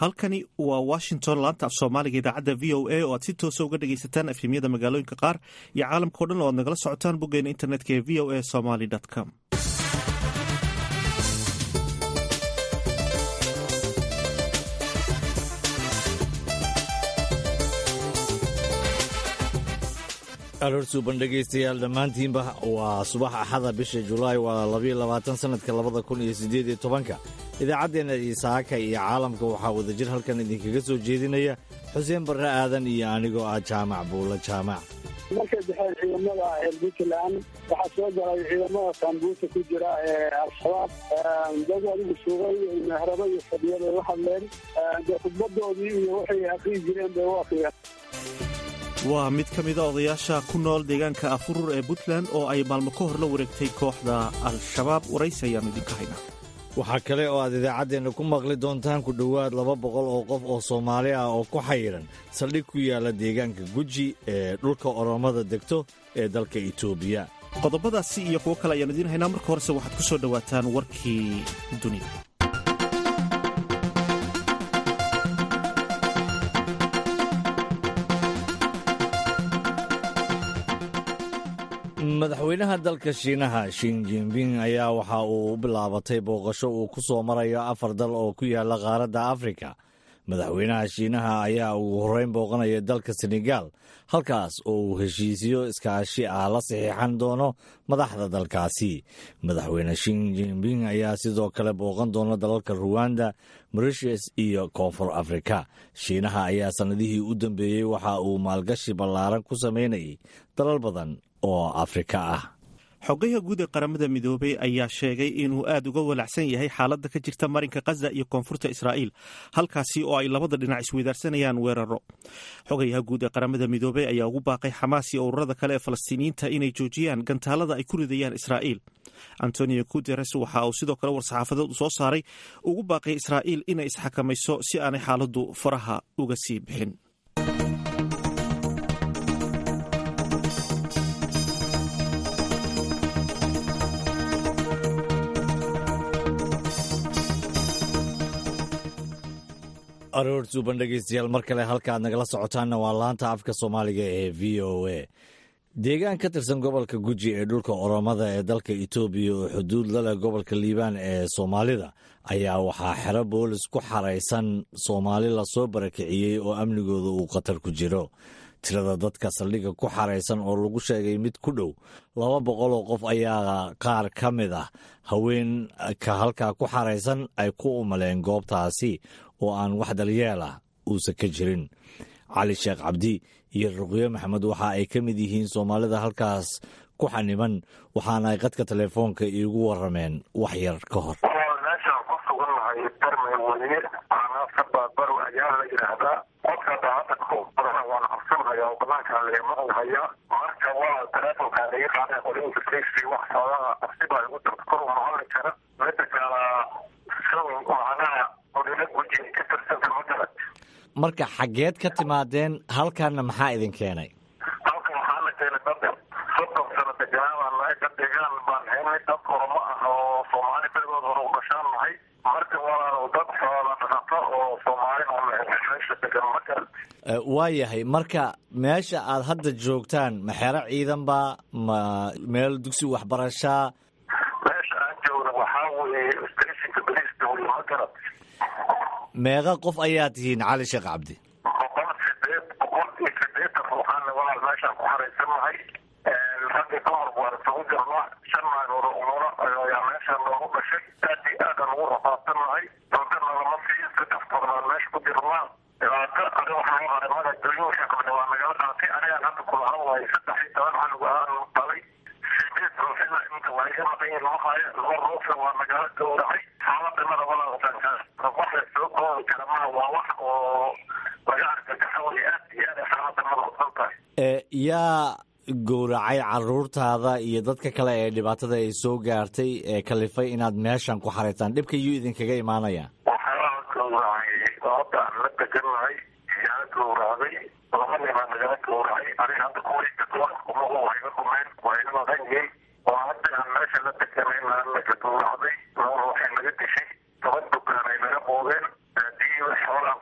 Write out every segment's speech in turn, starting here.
halkani waa washington laanta af soomaaliga idaacadda v o a oo aad si toosa uga dhegaysataan efhimyada magaalooyinka qaar iyo caalamkao dhan oo aad nagala socotaan boggeena internetka ee v o a somaly com aroor suuban dhegaystayaal dhammaantiinba waa subax axada bisha julaay waa labayo labaatan sannadka labada kun iyo siddeed iyo tobanka idaacaddeenna isaaka iyo caalamka waxaa wadajir halkan idinkaga soo jeedinaya xuseen barre aadan iyo anigoo ah jaamac buulla jaamac markay baxeen ciidamada puntland waxaa soo galay ciidamada saambuusa ku jira ee al-shabaab dad adigu sugay mehrado iyo fadhiya bay la hadleen dee khudbadoodii iyo waxay akriyi jireen bay u akriyeen waa mid ka mida odayaasha ku nool deegaanka afurur ee puntland oo ay maalmo ka hor la wareegtay kooxda al-shabaab waraysi ayaannu idinka haynaa waxaa kale oo aad idaacaddeenna ku maqli doontaan ku dhowaad laba boqol oo qof oo soomaali ah oo ku xayiran saldhig ku yaala deegaanka guji ee dhulka oromada degto ee dalka itoobiya qodobadaasi iyo kuwo kale ayaan idiin haynaa marka horese waxaad ku soo dhowaataan warkii dunida madaxweynaha dalka shiinaha shin jinbing ayaa waxa uu bilaabatay booqasho uu ku soo marayo afar dal oo ku yaala qaaradda afrika madaxweynaha shiinaha ayaa ugu horreyn booqanaya dalka senegaal halkaas oo uu heshiisyo iskaashi ah la saxiixan doono madaxda dalkaasi madaxweyne shin jinbing ayaa sidoo kale booqan doona dalalka ruwanda moritius iyo koonfur afrika shiinaha ayaa sannadihii u dambeeyey waxa uu maalgashi ballaaran ku samaynayay dalal badan oo afrika ah xogayaha guud ee qaramada midoobey ayaa sheegay inuu aad uga walacsan yahay xaaladda ka jirta marinka khaza iyo koonfurta israa'iil halkaasi oo ay labada dhinac isweydaarsanayaan weeraro xogayaha guud ee qaramada midoobey ayaa ugu baaqay xamaas iyo ururada kale ee falastiiniyiinta inay joojiyaan gantaalada ay ku ridayaan israa'iil antonio guteres waxa uu sidoo kale war-saxaafadeed soo saaray ugu baaqay israa'iil inay isxakamayso si aanay xaaladdu faraha uga sii bixin aroor suuban dhegaystayaal mar kale halka aad nagala socotaanna waa laanta afka soomaaliga ee v o a deegaan ka tirsan gobolka guji ee dhulka oromada ee dalka etoobiya oo xuduud la leh gobolka liibaan ee soomaalida ayaa waxaa xero boolis ku xaraysan soomaali lasoo barakiciyey oo amnigooda uu khatar ku jiro tirada dadka saldhigga ku xaraysan oo lagu sheegay mid ku dhow laba boqol oo qof ayaa qaar ka mid ah haweenka halkaa ku xaraysan ay ku umaleen goobtaasi oo aan wax dalyeel ah uusan ka jirin cali sheekh cabdi iyo ruqyo maxamed waxa ay ka mid yihiin soomaalida halkaas ku xaniban waxaana ay qadka telefoonka iigu warameen wax yar ka hor meeshaan ku sugannahay darmay weye aanasa baabaru ayaa la yidhaahdaa qofka daacadda kubadan waan cabsanhaya oo banaankaa laga maqlahaya marka waa telefonkaa laga qaaday qorinka safety wax xoogaha cabsi baa igu darta kor uma hadli kara mida kala macnaha odila guji ka tirsanta magarad marka xaggeed ka timaadeen halkaana maxaa idin keenay halkan waxaa la keenay dad soddon sano deganaan baan nahay dad deegaan baan haynay dad oromo ah oo soomaali berigood hore u dhashaan nahay marka walaalow dad xoola dhaqato oo soomaali oo meesha degan magarad waa yahay marka meesha aad hadda joogtaan ma xero ciidan baa ma meel dugsi waxbarashaa meesha aan joogna waxaa weeye stationka bariista weye magarad meeqa qof ayaa tihiin cali sheekh cabdi boqol sideed boqol iyo sideetan ruuxaana walaal meeshaan ku xaraysannahay raggi dumar waan isugu jirnaa shan naagood oo umuro ayaa meeshaan noogu dhashay aad iyo aadaan ugu rafaadsannahay doodana lama siiyo saddex torbaan meesha ku jirnaa dhibaato adi waxaan u arimada dooyinka qabne waa nagala qaatay anigaan hadda kula hadlayo saddex iyo toban canugu aan dhalay sideed ruuxina inta waa iga maqan yihin lama haayo laba ruuxna waa nagala gowracay xaaladinada walaalsankaa wax la soo koobi kara maa waa wax oo laga argagaxo way aad iyo aad ay xaaladinada usan tahay yaa gowracay caruurtaada iyo dadka kale ee dhibaatada ay soo gaartay ee kalifay inaad meeshan ku xaraysaan dhibka yuu idinkaga imaanaya waxaa gowracay sababta aan la degannahay yaa gowracday laba ninaa nagala gowracay aniga hadda kuwayka kumahu hayga dhumeen waa ina maqan yihiin oo hadda aan meesha la deganayna naga gowracday laba waxay naga dishay toban dukaan ay naga boodeen haddii xoolaa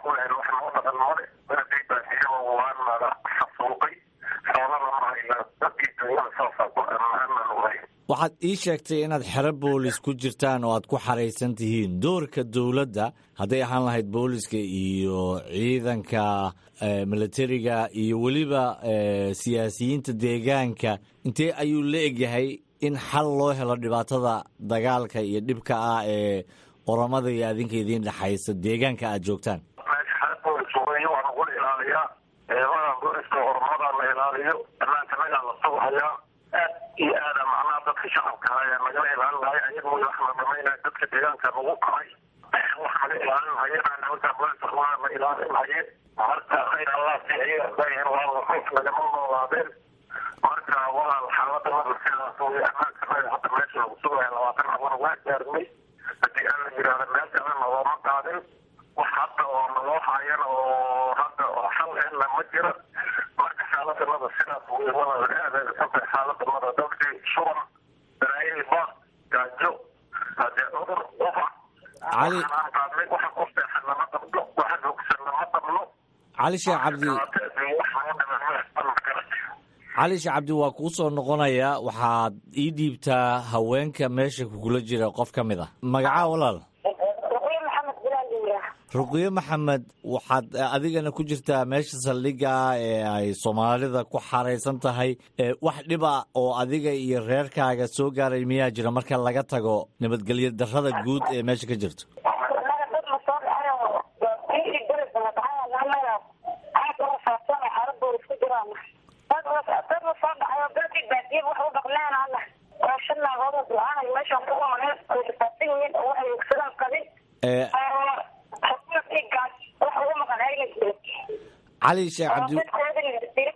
waxaad ii sheegtay inaad xero boolis ku jirtaan oo aad ku xaraysan tihiin doorka dowladda hadday ahaan lahayd booliska iyo ciidanka militariga iyo weliba siyaasiyiinta deegaanka intee ayuu la egyahay in xal loo helo dhibaatada dagaalka iyo dhibka ah ee oromada iyo adinka idiin dhexaysa deegaanka aad joogtaan meesha xero boolis wey waa lagula ilaaliyaa eedadan booliska oromada la ilaaliyo dhammaanta nagaa la sughayaa aad iyo aada macnaha dadka shacabka ayaa nagala ilaalin lahay ayaga way wax la dhamaynaya dadka deegaanka lagu kacay wax naga ilaalin hayana nimanka booliska waa la ilaalin haye marka khayr allah si ayaga dayan waa ruux nagama noolaadeen marka walaal xaalada mada sidaas wey ammaanka naga hadda meesha lagu sugaya labaatan abana waa gaarnay haddii aan la yidhaahdo meel kalena looma qaadin wax hadda oo naloo haayana oo hadda xal ehna ma jira marka xaalada mada sidaas wey walaal aada xuntahay xaalada mada dadkii shuban daraayiba gaajo hadee cudur ufac cali qaadnay waxa ku seexan lama qabno waxa hogsan lama qabno cali sheekh cabdi wax loo dhiman cali sheekh cabdi waa kuu soo noqonaya waxaad ii dhiibtaa haweenka meesha kugula jira qof ka mid ah magacaa walaal ruqyo maxamed bilaal iyaa ruqyo maxamed waxaad adigana ku jirtaa meesha saldhigga ee ay soomaalida ku xaraysan tahay wax dhiba oo adiga iyo reerkaaga soo gaaray miyaa jira marka laga tago nabadgelyo darrada guud ee meesha ka jirto naga dad ma soo dhacayo biri bered la dhacay naga aad uga faafsan xaro boolis ku jiraan dad dad ma soo dhacayo dadkii baadiye wax u dhaqleen alla oo shan naagooda ducaanay meeshan ku umaneen ay faafsan yihiin oo waxay ogsadaan qabin ee xukuumadkii gaas wax ugu maqan ayna jirin cali sheekh cabdi dadkooda la dirin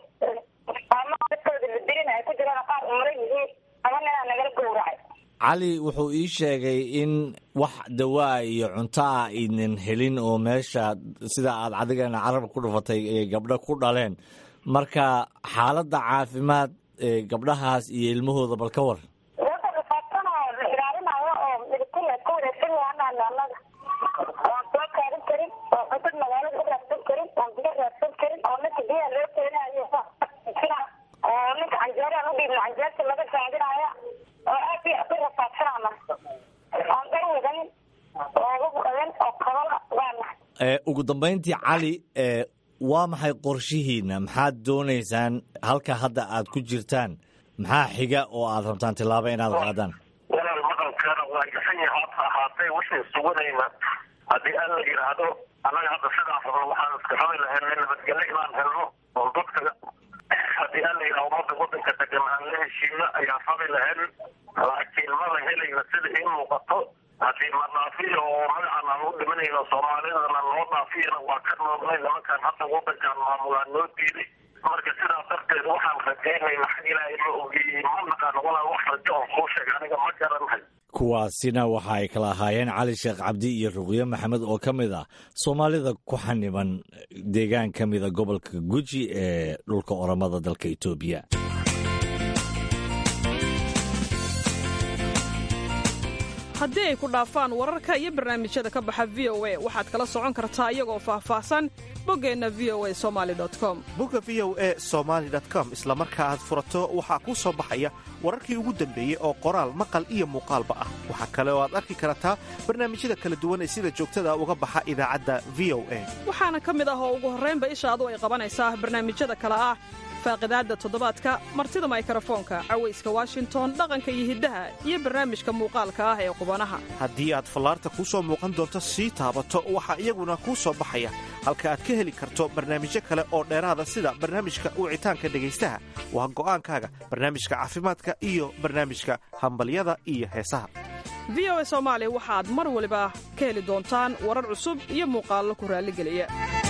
ama dadkooda la dirin ay ku jiraan qaar umran yihiin ama ninaa nagala gowracay cali wuxuu ii sheegay in wax dawaa iyo cunto ah aynan helin oo meesha sida aad adigana carabka ku dhufatay ay gabdho ku dhaleen marka xaaladda caafimaad ee gabdhahaas iyo ilmahooda bal ka war dadka dhifaatanayo la ilaalinayo oo militariga ku wareegsan yahanaan annaga oon soo kaarin karin oo cuntada magaalada u raadsan karin oon biyo raadsan karin oo ninka biyaha loo keenayo oo ninka canjeeraan u dhiibna canjeerta laga saadinaya oo aad iyo aad u rafaadsanana oon dhar wadanin oo ugu qadan oo kabala waana ee ugu dambayntii cali ee waa maxay qorshihiina maxaad doonaysaan halka hadda aad ku jirtaan maxaa xiga oo aad rabtaan tillaabo inaad qaadaan walaal maqalkeena waa gaxan yahay hata ahaatee wixii suganayna haddii aan la yidhaahdo annaga hadda sidaas oo waxaan iska rabi lahayn nabadgelyo inaan helno oo dadka haddii aan la yidhahdo ummadda waddanka degan aan la heshiino ayaan rabi lahayn laakiin mala helayna sida ii muuqato haddii ma dhaafiyo oo magacan aan u dhimanayno soomaalidana loo dhaafiyana waa ka noolnay nimankan hadda waddankan maamulaan noo diiday marka sidaas darteed waxaan rajaynayna xag ilaahay ma ogeeyey ma naqaan walaa wax rajo oo kuu sheega aniga ma garanahay kuwaasina waxa ay kala ahaayeen cali sheekh cabdi iyo ruqyo maxamed oo ka mid ah soomaalida ku xaniban deegaan ka mida gobolka guji ee dhulka oromada dalka etoobiya haddii ay ku dhaafaan wararka iyo barnaamijyada ka baxa v o a waxaad kala socon kartaa iyagoo faahfaahsan boggeenna v o a somali com bogga v o e somaali com isla marka aad furato waxaa kuu soo baxaya wararkii ugu dambeeyey oo qoraal maqal iyo muuqaalba ah waxaa kale oo aad arki kartaa barnaamijyada kala duwan ee sida joogtada uga baxa idaacadda v o a waxaana ka mid ah oo ugu horraynba ishaadu ay qabanaysaa barnaamijyada kale ah faaqidaadda toddobaadka martida maykarafoonka cawayska washington dhaqanka iyo hiddaha iyo barnaamijka muuqaalka ah ee qubanaha haddii aad fallaarta kuu soo muuqan doonto sii taabato waxaa iyaguna kuu soo baxaya halka aad ka heli karto barnaamijyo kale oo dheeraada sida barnaamijka wicitaanka dhegaystaha waa go'aankaaga barnaamijka caafimaadka iyo barnaamijka hambalyada iyo heesaha v o a soomaali waxaad mar waliba ka heli doontaan warar cusub iyo muuqaallo ku raalligeliya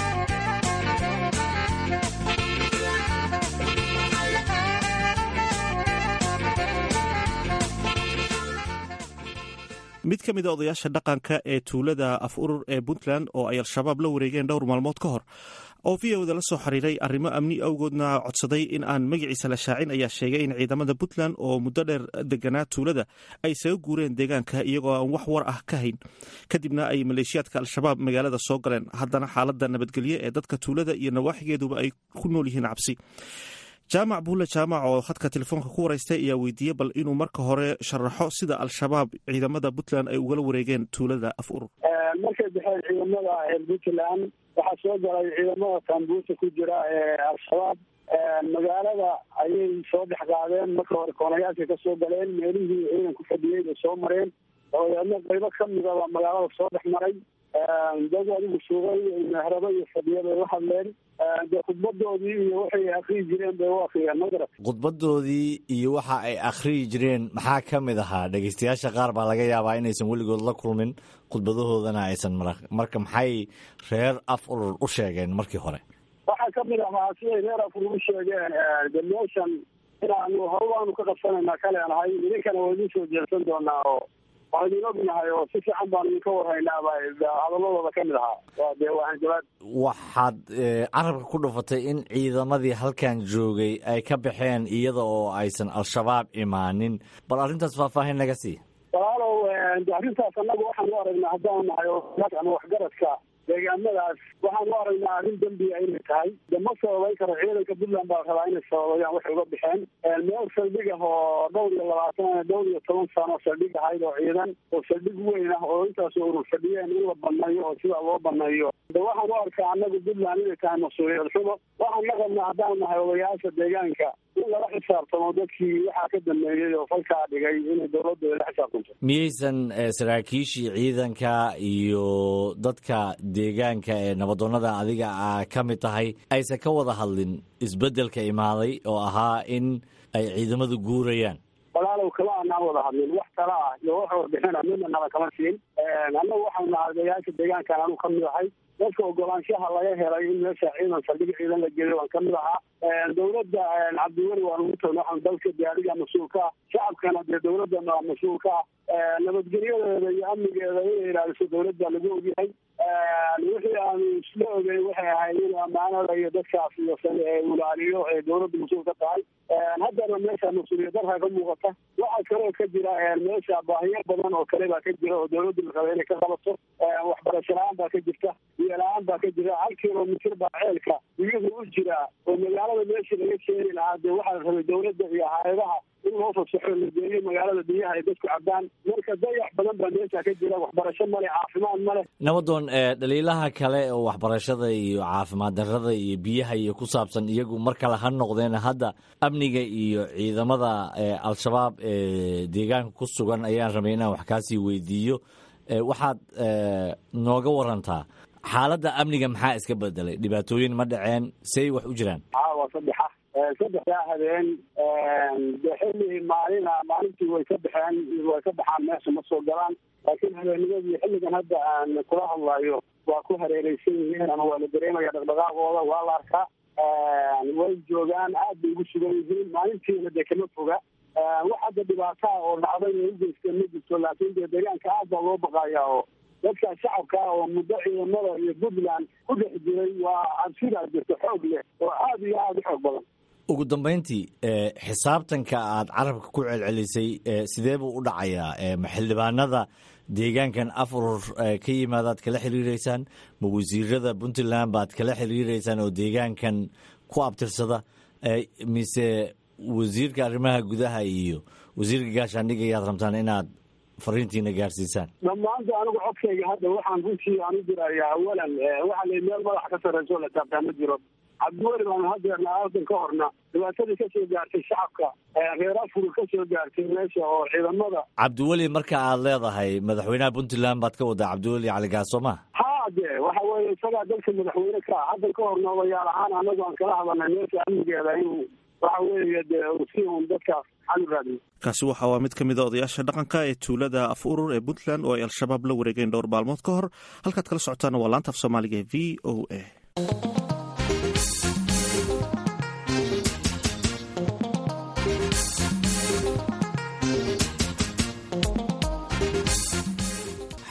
mid ka mid a odayaasha dhaqanka ee tuulada af urur ee puntland oo ay al-shabaab la wareegeen dhowr maalmood ka hor oo v oda la soo xiriiray arrimo amni awgoodna codsaday in aan magaciisa la shaacin ayaa sheegay in ciidamada puntland oo muddo dheer deganaa tuulada ay isaga guureen deegaanka iyagoo aan wax war ah ka hayn kadibna ay maleeshiyaadka al-shabaab magaalada soo galeen haddana xaaladda nabadgelyo ee dadka tuulada iyo nawaaxigeeduba ay ku nool yihiin cabsi jaamac buule jaamac oo khadka telefoonka ku waraystay ayaa weydiiyey bal inuu marka hore sharaxo sida al-shabaab ciidamada puntland ay ugala wareegeen tuulada af urur markay baxeen ciidamada puntland waxaa soo galay ciidamada sambuusa ku jira ee al-shabaab magaalada ayay soo dhex qaadeen marka hore koonayaashay ka soo galeen meelihii ciidanku fadhiyey bay soo mareen dabadeedna qaybo kamidaba magaalada soo dhex maray dad adigu sugay mehrabo iyo fadhiya bay la hadleen dee khudbadoodii iyo waxay akriyi jireen bay u akriyeen magarad khudbadoodii iyo waxa ay akhriyi jireen maxaa ka mid ahaa dhegeystayaasha qaar baa laga yaabaa inaysan weligood la kulmin khudbadahoodana aysan marka maxay reer af urur u sheegeen markii hore waxaa kamid ahaa siday reer afur u sheegeen de meeshan inaanu horubaanu ka qabsanaynaa kaleenahay idinkana waa idin soo jeesan doonaa oo waa idin ognahay oo si fiican baanu idinka warhaynaaba hadaladooda kamid ahaa waa dee waa hanjabaad waxaad carabka ku dhufatay in ciidamadii halkan joogay ay ka baxeen iyada oo aysan al-shabaab imaanin bal arrintaas faahfaahin naga sii walaalow de arrintaas annagu waxaan u aragnaa haddaan nahay oo ama waxgaradka deegaamadaas waxaan u aragnaa arrin dembiga inay tahay de ma sababayn karo ciidanka puntland baa rabaa inay sababayaan waxay uga baxeen meel saldhig ah oo dhowr iyo labaatan dhowr iyo toban sano saldhig ahayd oo ciidan oo saldhig weyn ah oo intaas urur fadhiyeen in la baneeyo oo sidaa loo baneeyo de waxaan u arkaa annagu puntland inay tahay mas-uuliyad xumo waxaan la qabnaa haddaan nahay odayaasha deegaanka in lala xisaabtamo dadkii waxaa ka dameeyey oo falkaa dhigay inay dowladdu ay la xisaabtanto miyaysan saraakiishii ciidanka iyo dadka deegaanka ee nabadoonnada adiga a ka mid tahay aysan ka wada hadlin isbeddelka imaaday oo ahaa in ay ciidamadu guurayaan walaalow kama anaan wada hadlin wax kala ah iyo wax warbixina midna nala kama siin annagu waxaanu nahay odayaasha deegaankan anu kamid ahay dadka ogolaanshaha laga helay in meesha ciidan saldhig ciidan la geeyo waan kamid ahaa dowladda cabdiweli waan ugu tagna waxaan dalka gaariga mas-uulka ah shacabkana dee dowladana mas-uulka ah nabadgelyadeeda iyo amnigeeda inay ilaaliso dowladda lagu ogyahay wixii aanu isla ogey waxay ahayd in amaanada iyo dadkaas iyo ilaaliyo ee dowladda mas-uul ka tahay haddana meesha mas-uuliyad darka ka muuqata waxaa kaloo ka jira meesha baahiyo badan oo kale baa ka jira oo dowladda la raba inay ka qabato waxbarasho la-aan baa ka jirta biyo la-aan baa ka jira hal kilomitir baa ceelka biyuhu u jiraa oo magaalada meeshii laga keeni lahaa dee waxaa la rabay dowladda iyo hay-adaha in loo fasaxo la geeyo magaalada biyaha ay dadku cabaan marka dayax badan baa meesha ka jira waxbarasho male caafimaad male nabadoon dhaliilaha kale oo waxbarashada iyo caafimaad darrada iyo biyaha iyo ku saabsan iyagu mar kale ha noqdeen hadda amniga iyo ciidamada al-shabaab ee deegaanka ku sugan ayaan rabay inaan wax kaasii weydiiyo waxaad nooga warantaa xaaladda amniga maxaa iska bedelay dhibaatooyin ma dhaceen say wax u jiraan waa saddexa saddexdaa habeen de xilli maalina maalintii way ka baxeen way ka baxaan meesha ma soo galaan laakiin habeennimadii xilligan hadda aan kula hadlayo waa ku hareereysan yihiin ama waa la dareemaya dhaqdhaqaaqooda waa la arkaa way joogaan aad bay ugu sugan yihiin maalintiina dee kama foga wax hadda dhibaataa oo dhacday ay ugeysteen ma jirto laakiin dee deegaanka aad baa loo baqayaa oo dadka shacabka oo muddo ciidamada iyo puntland ku dhex jiray waa cabsidaa jirta xoog leh oo aad iyo aada u xoog badan ugu dambayntii xisaabtanka aad carabka ku celcelisay sidee buu u dhacayaa ma xildhibaanada deegaankan afurur ka yimaadaad kala xiriireysaan ma wasiirada puntland baad kala xiriireysaan oo deegaankan ku abtirsada mise wasiirka arrimaha gudaha iyo wasiirka gaashaandhiga ayaad rabtaan inaad fariintiina gaarsiisaan dhammaanta anigu codkayga hadda waxaan runtii aan u diraya awalan waxaa la meel madaxa ka sarreyso la taabtaa ma jiro cabdiweli baanu hadeerna aadan ka horna dhibaatadii kasoo gaartay shacabka reer afur kasoo gaartay meesha oo ciidamada cabdiweli marka aad leedahay madaxweynaha puntland baad ka wadaa cabdiweli cali gaaso ma ha de waxa weeye isagaa dalka madaxweyne ka ah haddan ka horna odayaal ahaan anagu aan kala hadalnay meesha amnigeeda inuu waxa weeye dee si un dadkaas xal u raadiyo kaasi waxa waa mid ka mid a odayaasha dhaqanka ee tuulada af urur ee puntland oo ay al-shabaab la wareegeen dhowr maalmood ka hor halkaad kala socotaana waa laanta af soomaaliga ee v o a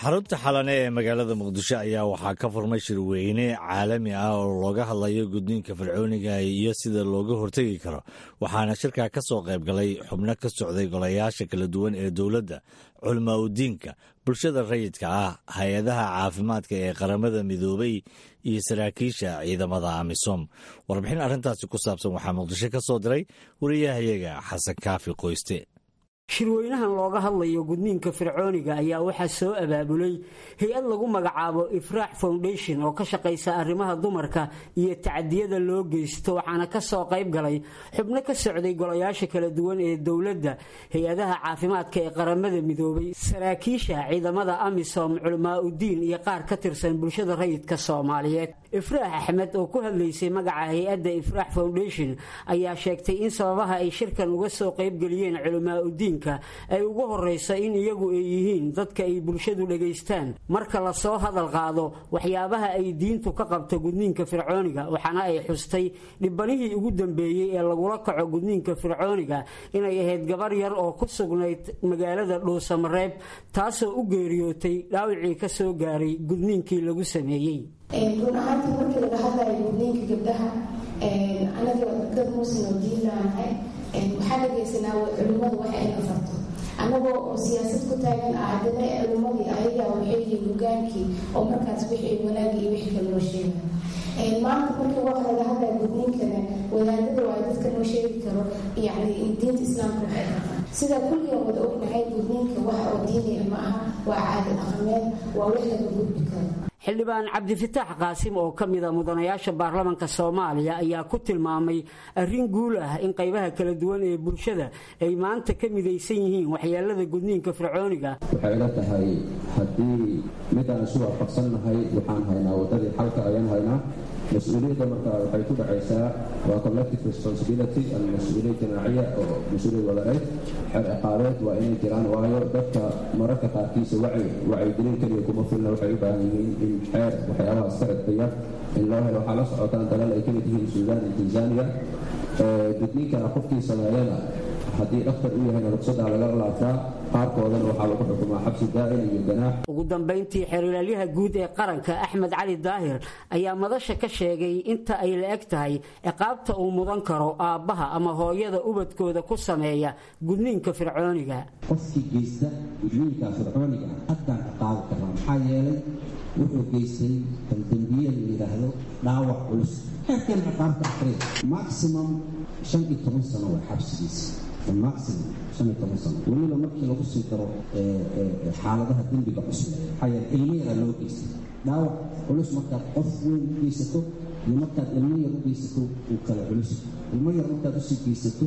xarunta xalane ee magaalada muqdisho ayaa waxaa ka furmay shirweyne caalami ah oo looga hadlayo gudniinka fircooniga iyo sida looga hortegi karo waxaana shirkaa ka soo qayb galay xubno ka socday golayaasha kala duwan ee dowladda culmaa udiinka bulshada rayidka ah hay-adaha caafimaadka ee qaramada midoobay iyo saraakiisha ciidamada amisom warbixin arrintaasi ku saabsan waxaa muqdisho ka soo diray wariyahayaga xasan kaafi qoyste shirweynahan looga hadlayo gudniinka fircooniga ayaa waxaa soo abaabulay hay-ad lagu magacaabo ifraax foundation oo ka shaqaysa arrimaha dumarka iyo tacadiyada loo geysto waxaana ka soo qayb galay xubno ka socday golayaasha kala duwan ee dowladda hay-adaha caafimaadka ee qaramada midoobay saraakiisha ciidamada amisom culamaa udiin iyo qaar ka tirsan bulshada rayidka soomaaliyeed ifraax axmed oo ku hadlaysay magaca hay-adda ifraax foundation ayaa sheegtay in sababaha ay shirkan uga soo qaybgeliyeen culamaa udiin ay ugu horeyso in iyagu ay yihiin dadka ay bulshadu dhegaystaan marka lasoo hadal qaado waxyaabaha ay diintu ka qabto gudniinka fircooniga waxaana ay xustay dhibbanihii ugu dambeeyey ee lagula kaco gudniinka fircooniga inay ahayd gabar yar oo ku sugnayd magaalada dhuusamareeb taasoo u geeriyootay dhaawicii ka soo gaaray gudniinkii lagu sameeyey run ahaantii markii laga hadlayo gudniinka gabdhaha anaga dad muslim oo diinlaanahay waxaa dhagaysanaa culimmadu waxa ay afarto annagoo oo siyaasad ku taagan ah haddana culimmadii ayagaa waxay yihiin hogaankii oo markaas wixii wanaagi iyo wixii kale loo sheegay maanta markii wax laga hadlaya gudniinkana wadaadada waa dadka noo sheegi karo yacni diinta islaamka waxay qabaan sida kulligan wada ognahay gudniinka waxa oo diiniya ma aha waa caadi dhaqameed waa wax laga gudbi karo xildhibaan cabdifitaax qaasim oo ka mida mudanayaasha baarlamanka soomaaliya ayaa ku tilmaamay arrin guul ah in qaybaha kala duwan ee bulshada ay maanta ka midaysan yihiin waxyeelada gudniinka fircooniga waxay ila tahay haddii mid aan isu waafaqsannahay waxaan haynaa waddadii xalka ayaan haynaa mas-uuliyadda marka waxay ku dhacaysaa waa collective responsibility ama mas-uuliyad jamaaciya oo mas-uuliyad wadareed xeer ciqaabeed waa inay jiraan waayo dadka mararka qaarkiisa wacyi wacyigelin keliya kuma filna waxay u baahan yihiin in xeer waxyaabahaas ka cidbiya in loo helo waxaa la socotaan dalal ay kamid yihiin suudaan iyo tanzania gudniinkana qofkii sameeyana haddii dhakhtar u yahayna ruqsadaa laga laabtaa qaarkoodana waxaa lagu xukumaa xabsi daa'im iyo ganaax ugu dambayntii xeerilaalyaha guud ee qaranka axmed cali daahir ayaa madasha ka sheegay inta ay la eg tahay ciqaabta uu mudan karo aabbaha ama hooyada ubadkooda ku sameeya gudniinka fircooniga qofkii geysta gudniinka fircooniga haddaan ciqaabi karnaa maxaa yeelay wuxuu geystay daldambiye la yidhaahdo dhaawac culus xeerkan ciqaabta akhriya maximum shan iyo toban sano waa xabsigiisa maximum shan iyo toban sano weliba markii lagu sii daro xaaladaha dembiga cusub maxaa yeele ilmo yaraa loo geystay dhaawac culus markaad qof weyn u geysato iyo markaad ilmo yar u geysato uu kala culus ilmo yar markaad usii geysato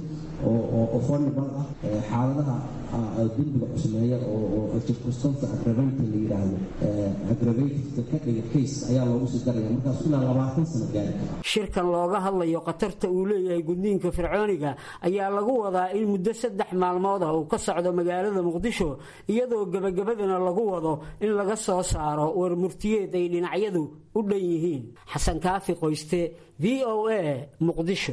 oo fonibal ah xaaladaha dembiga cusmeeya oo circumstance aggravante la yidhaahdo aggravativeka ka dhiga case ayaa loogu sii daraya markaas ilaa labaatan sano gaari kara shirkan looga hadlayo khatarta uu leeyahay gudniinka fircooniga ayaa lagu wadaa in muddo saddex maalmood ah uu ka socdo magaalada muqdisho iyadoo gebagabadana lagu wado in laga soo saaro war murtiyeed ay dhinacyadu u dhan yihiin xasan kaafi qoyste v o a muqdisho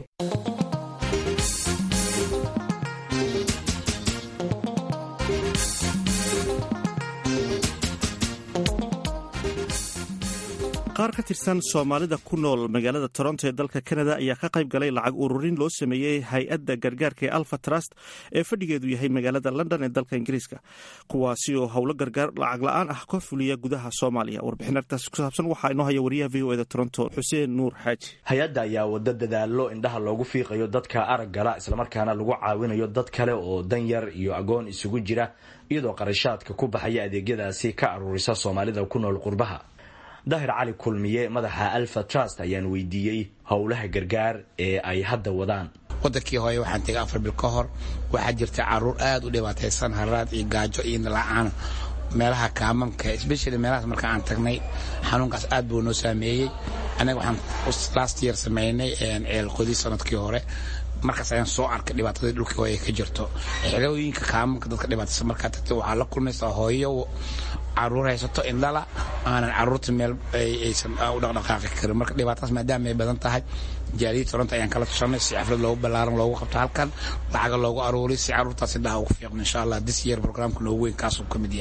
qaar ka tirsan soomaalida ku nool magaalada toronto ee dalka kanada ayaa ka qayb galay lacag ururin loo sameeyey hay-adda gargaarka ee alfa trust ee fadhigeedu yahay magaalada london ee dalka ingiriiska kuwaasi oo howlo gargaar lacag la-aan ah ka fuliya gudaha soomaaliya warbixin artaas ku saabsan waxaa inoo haya wariyaha v o eda toronto xuseen nuur xaaji hay-adda ayaa wado dadaalo indhaha loogu fiiqayo dadka araggala islamarkaana lagu caawinayo dad kale oo danyar iyo agoon isugu jira iyadoo qarashaadka ku baxaya adeegyadaasi ka aruurisa soomaalida ku nool qurbaha daahir cali kulmiye madaxa alfa trust ayaan weydiiyey howlaha gargaar ee ay hadda wadaan wadankii hooye waxaan tegay afar bil ka hor waxaa jirta caruur aad u dhibaataysan haraad iyo gaajo iyo nala-aan meelaha kaamanka especially meelahaas marka aan tagnay xanuunkaas aad buu noo saameeyey anaga waxaan last year sameynay ceel qodi sanadkii hore markaas ayaan soo arkay dhibaatadii dhulkii hooye ka jirto xerooyinka kaamanka dadka dhibaataysan markaa tagtay waxaa la kulmaysaa hooyo caruur haysato indhala aanan caruurta meel aysan u dhaqdhaqaaqi karin marka dhibaatadaas maadaama ay badan tahay jaaliyad toronto ayaan kala tushanay si xaflad loogu ballaaran loogu qabto halkan lacaga loogu aruuriy si caruurtaasi dhaha ugu fiiqno insha allah this year programka noogu weyn kaasuu ka mid yahay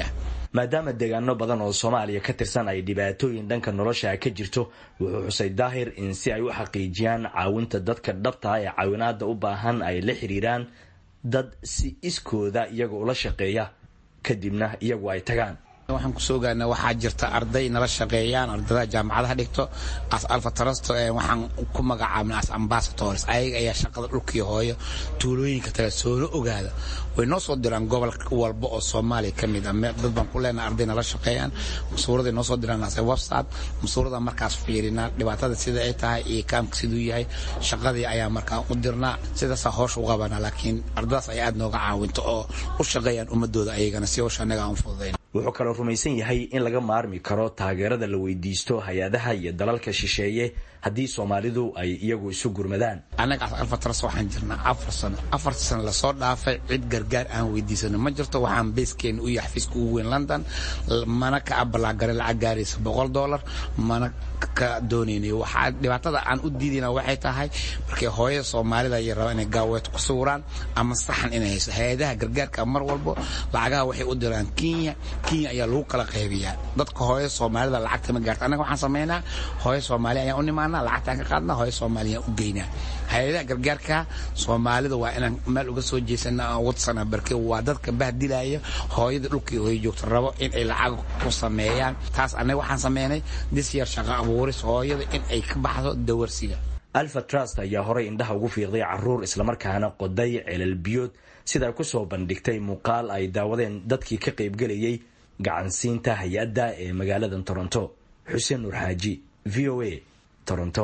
maadaama deegaano badan oo soomaaliya ka tirsan ay dhibaatooyin dhanka nolosha ka jirto wuxuu xusay daahir in si ay u xaqiijiyaan caawinta dadka dhabtaa ee caawinaada u baahan ay la xiriiraan dad si iskooda iyaga ula shaqeeya kadibna iyagu ay tagaan waxaan kusoo gaarnay waxaa jirta arday nala shaqeeyaan ardada jaamacadaha dhigto as alfatarasto waxaan ku magacaabnay as ambassadors ayaga ayaa shaqada dhulkii hooyo tuulooyinka kale soola ogaada way noo soo diraan gobol walba oo soomaaliya ka mid ah dad baan ku leenahay arday nala shaqeeyaan masuuraday noo soo diraan as website masuurada markaas fiirinaa dhibaatada sida ay tahay iyo kaamka siduu yahay shaqadii ayaa markaa u dirnaa sidaasaa hoosh u qabanaa laakiin ardadaas ay aad nooga caawinto oo u shaqeeyaan ummadooda ayagana si howsha annaga aan fududayn wuxuu kaloo rumaysan yahay in laga maarmi karo taageerada la weydiisto hay-adaha iyo dalalka shisheeye haddii soomaalidu ay iyagu isu gurmadaan annaga alfatras waxaan jirnaa afar sano afar sano lasoo dhaafay cid gargaar aan weydiisano ma jirto waxaan beeskeena u yahay xafiiska ugu weyn london mana ka abalaagare lacag gaaraysa boqol dollar mana ka doonaynay waxaa dhibaatada aan u diidayna waxay tahay markay hooyada soomaalida ay rabaan inay gaaweed ku sawiraan ama saxan inay hayso hay-adaha gargaarka mar walbo lacagaha waxay u diraan kenya kenya ayaa lagu kala qaybiyaa dadka hooyada soomaalida lacagta ma gaarta annaga waxaan samaynaa hooyo soomaali ayaan u nimaanaa lacagtaan ka qaadnaa hooyo soomaaliyaan u geynaa hay-adaha gargaarka soomaalida waa inaan meel uga soo jeesana aan wadsana barke waa dadka bahdilaya hooyada dhulkii hooyo joogta rabo in ay lacag ku sameeyaan taas annaga waxaan sameynay disyar shaqo abuuris hooyada in ay ka baxdo dawarsiga alfa trust ayaa horay indhaha ugu fiiqday caruur islamarkaana qoday celal biyood sida ay ku soo bandhigtay muuqaal ay daawadeen dadkii ka qaybgelayay gacansiinta hay-adda ee magaalada toronto xuseen nuur xaaji v o a toronto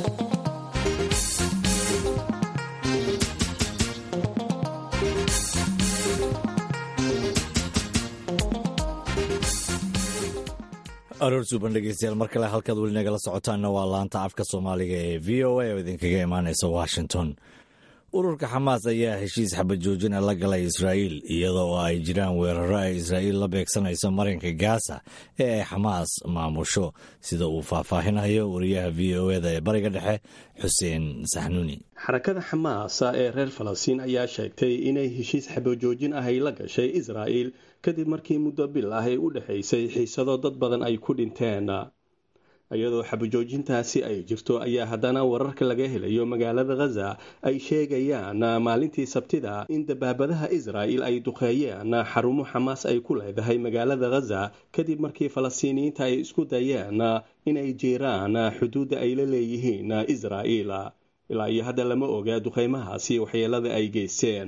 aroor suuban dhegeystayaal mar kale halkaad weli nagala socotaanna waa laanta afka soomaaliga ee v o a oo idinkaga imaaneysa washington ururka xamaas ayaa heshiis xabad joojina la galay israa'iil iyadoo oo ay jiraan weeraro ay israa'iil la beegsanayso marinka gaasa ee ay xamaas maamusho sida uu faahfaahinayo wariyaha v o eda ee bariga dhexe xuseen saxnuuni xarakada xamaasa ee reer falastiin ayaa sheegtay inay heshiis xabajoojin ah ay la gashay israa'iil kadib markii muddo bil ah ay u dhexaysay xiisado dad badan ay ku dhinteen iyadoo xabajoojintaasi ay jirto ayaa haddana wararka laga helayo magaalada khaza ay sheegayaan maalintii sabtida in dabaabadaha israa'il ay duqeeyeen xarumo xamaas ay ku leedahay magaalada khaza kadib markii falastiiniyiinta ay isku dayeen inay jiiraan xuduudda ay la leeyihiin israa'iil ilaa iyo hadda lama oga duqeymahaasi waxyeelada ay geysteen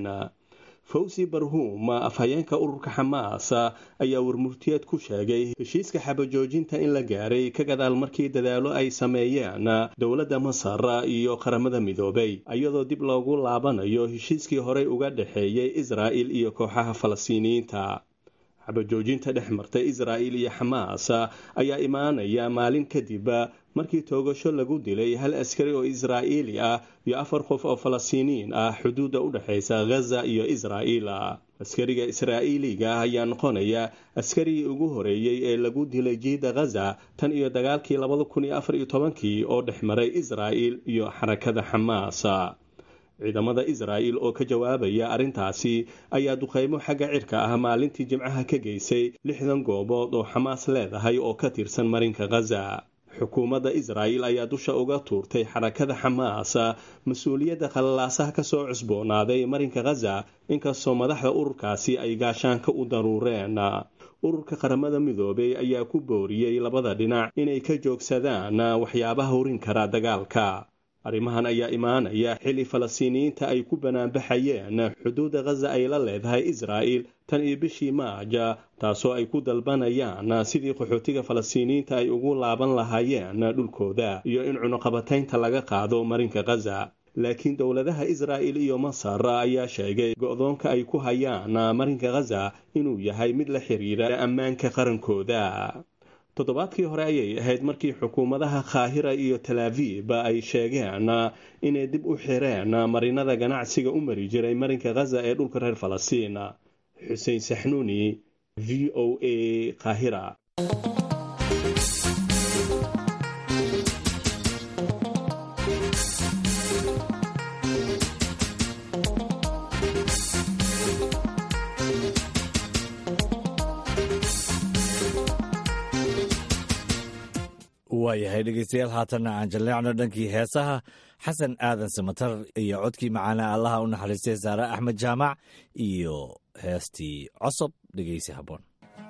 fawsi barhuum afhayeenka ururka xamaas ayaa warmurtiyeed ku sheegay heshiiska xabajoojinta in la gaaray ka gadaal markii dadaalo ay sameeyeen dowladda masar iyo qaramada midoobay iyadoo dib loogu laabanayo heshiiskii horey uga dhexeeyay israa'il iyo kooxaha falastiiniyiinta xabajoojinta dhex martay israa'il iyo xamaas ayaa imaanaya maalin kadib markii toogasho lagu dilay hal askari oo israa'iili ah iyo afar qof oo falastiiniyiin ah xuduudda u dhexaysa ghaza iyo israa'iil askariga israa'iiliga ah ayaa noqonaya askarigii ugu horeeyey ee lagu dilay jiida ghaza tan iyo dagaalkii labada kun iyo afar iyo tobankii oo dhex maray israa'iil iyo xarakada xamaas ciidamada israa'il oo ka jawaabaya arrintaasi ayaa duqeymo xagga cirka ah maalintii jimcaha ka geysay lixdan goobood oo xamaas leedahay oo ka tirsan marinka ghaza xukuumadda israa'il ayaa dusha uga tuurtay xarakada xamaas mas-uuliyadda khalalaasaha kasoo cusboonaaday marinka ghaza inkastoo madaxda ururkaasi ay gaashaanka u daruureen ururka qaramada midoobay ayaa ku booriyey labada dhinac inay ka joogsadaan waxyaabaha horin kara dagaalka arrimahan ayaa imaanaya xili falastiiniyiinta ay ku banaanbaxayeen xuduudda ghaza ay la leedahay israa'il tan iyo bishii maaja taasoo ay ku dalbanayaan sidii qaxootiga falastiiniyiinta ay ugu laaban lahaayeen dhulkooda iyo in cunuqabataynta laga qaado marinka ghaza laakiin dowladaha israa'il iyo masar ayaa sheegay go-doonka ay ku hayaan marinka ghaza inuu yahay mid la xiriira ammaanka qarankooda toddobaadkii hore ayay ahayd markii xukuumadaha kaahira iyo talaaviib ay sheegeen inay dib u xireen marinada ganacsiga u mari jiray marinka ghaza ee dhulka reer falastiin xuseen saxnuuni v o a kaahira waayahay dhegeystayaal haatanna aan jalleecno dhankii heesaha xasan aadan samatar iyo codkii macaana allaha u naxariistay saare axmed jaamac iyo heestii cosob dhegeysi habboon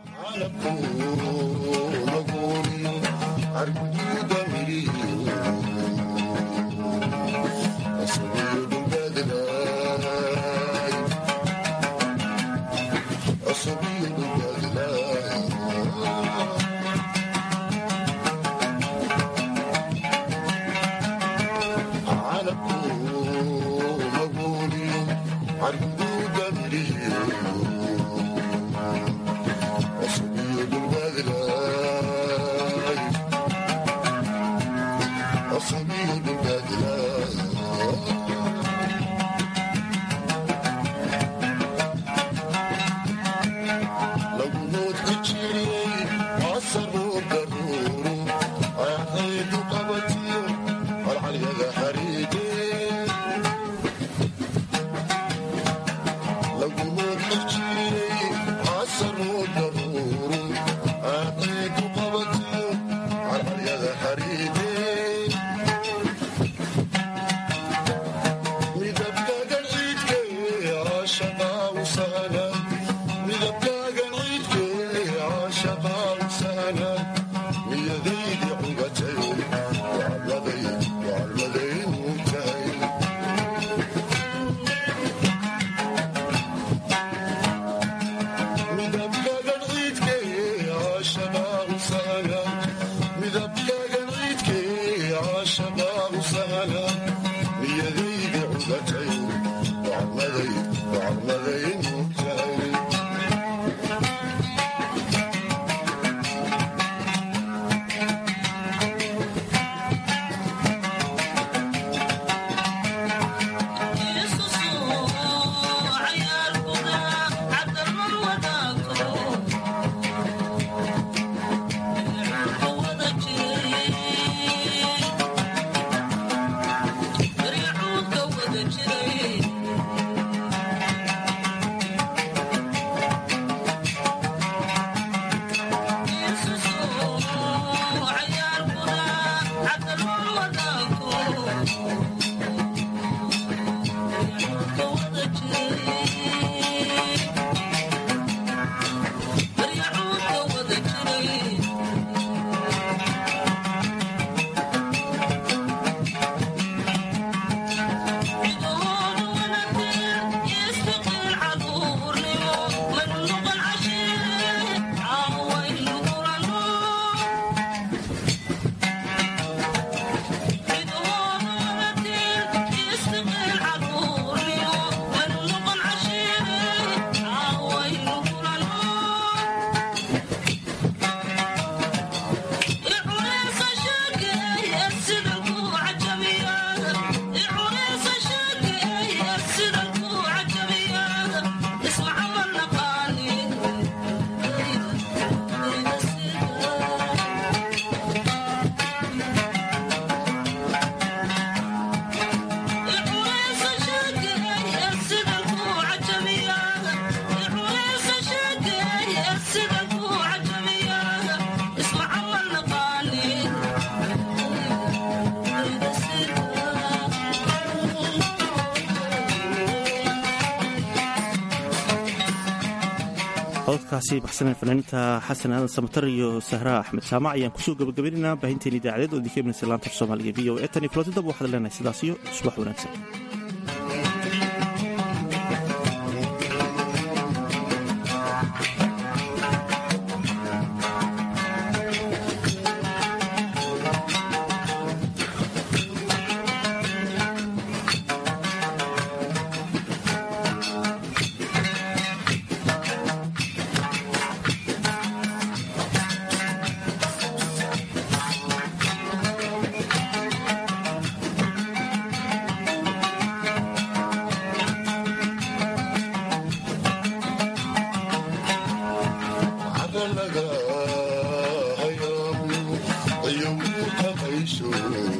cododkaasi baxsaneen fanaaniinta xasan aadan samatar iyo sahra axmed jaamac ayaan kusoo gabagabaynaynaa baahinteen idaacadeed oo idinka imanaysa laanta af soomaaliga v o e tan iyo kulantidaba waxaad leenahay sidaas iyo subax wanaagsan Ayuu ka qaysho